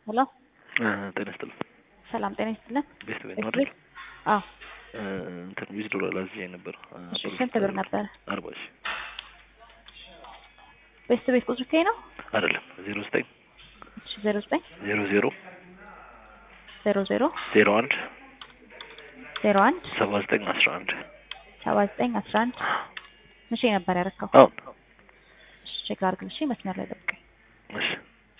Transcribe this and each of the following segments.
ሄሎ ጤና ይስጥልን። ሰላም ጤና ይስጥልን። ቤት ቤት ቤት ነው ቤት? አይደል? አዎ እንትን ዊዝ ዶላር አዝዤ ነበር። እሺ ስንት ብር ነበረ? አርባ ሺህ ቤት ቤት ቁጥር ከይ ነው? አይደለም ዜሮ ዘጠኝ እሺ ዜሮ ዘጠኝ ዜሮ ዜሮ ዜሮ ዜሮ ዜሮ አንድ ዜሮ አንድ ሰባ ዘጠኝ አስራ አንድ ሰባ ዘጠኝ አስራ አንድ መቼ ነበር ያረካው? አሁን እሺ ቼክ ላድርግልሽ። መስመር ላይ ጠብቀኝ። እሺ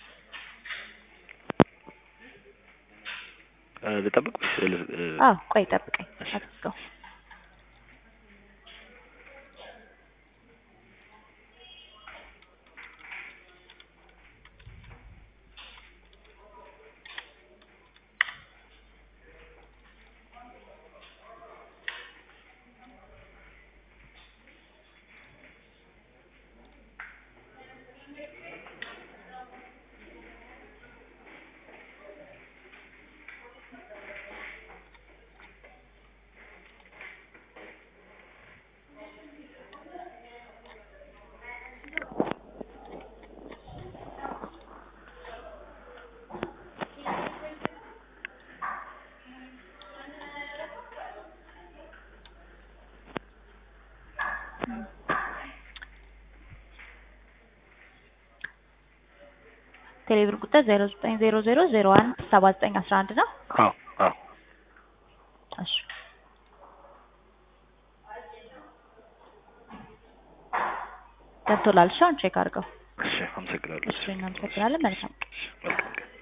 እ ልጠብቅ ወይስ ል- እ፣ አዎ ቆይ ጠብቀኝ። እሺ። አትዝጋው። ቴሌብር ቁጥር ዜሮ ዘጠኝ ዜሮ ዜሮ ዜሮ አንድ ሰባ ዘጠኝ አስራ አንድ ነው። አዎ አዎ እሺ ገብቶላል። እሺ አሁን ቼክ አድርገው። እሺ አመሰግናለሁ። እሺ እናመሰግናለን። መልካም ቀን። መልካም ቀን